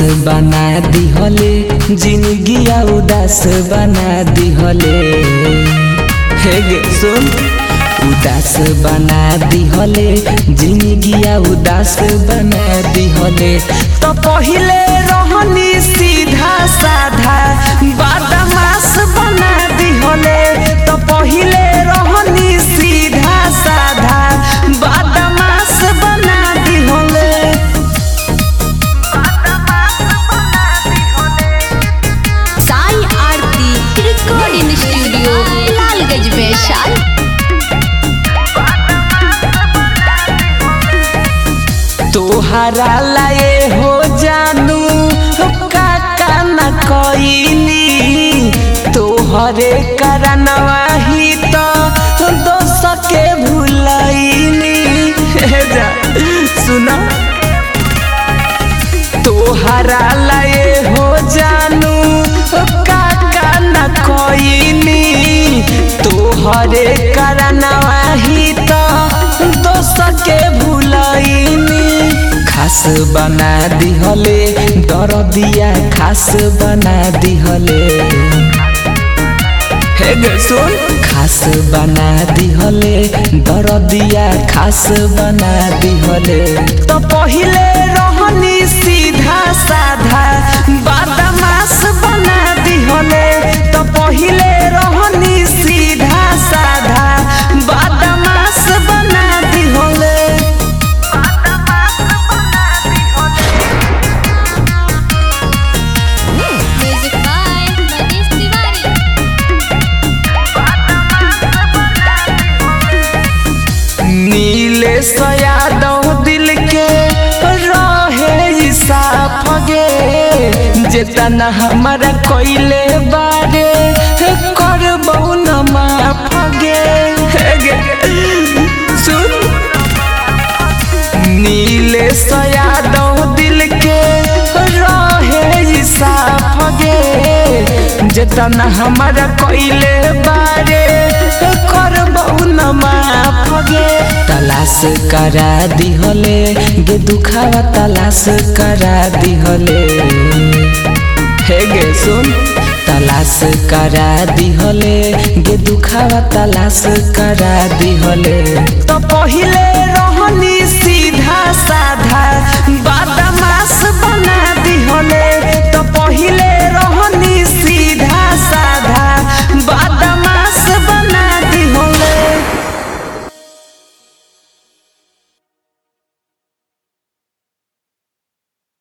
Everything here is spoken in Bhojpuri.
बना दिहले जिंदगिया उदास बना दिहले हे गे सुन उदास बना दिहले जिंदगिया उदास बना दिहले तो पहिले रहनी सीधा साधा बदमाश बना दिहले तो पहिले रहनी सीधा साधा बदमाश बना दिहले साई आरती रिकॉर्डिंग स्टूडियो लालगंज वैशाल तोहरा लाए हो जानू काका न कईनी तोहरे करनवा ही तो दोस के भूलईनी हे जा सुना तोहरा लाए हो जानू काका न कईनी तोहरे करनवा ही तो दोस के भूलईनी खास बना दिहले दरदिया खास बना दिहले हे गे सुन खास बना दिहले दरदिया खास बना दिहले तो पहिले रहनी सीधा साधा बदमाश बना दिहले तो पहिले रहनी सीधा साधा बदमाश बना दिहले म्यूजिक बाय मनीष तिवारी नीले यादव दिल के रहे साफ गे जेतना हमारा कोइले बारे कर न माफ गे हे गे, सुन नीले यादव दिल के रहे साफ गे जेतना हमारा कोइले बारे कर न माफ गे तलाश करा दिहले गे दुखावा तलाश करा दिहले हे गे सुन तलाश करा दिहले गे दुखावा तलाश करा दिहले तो पहिले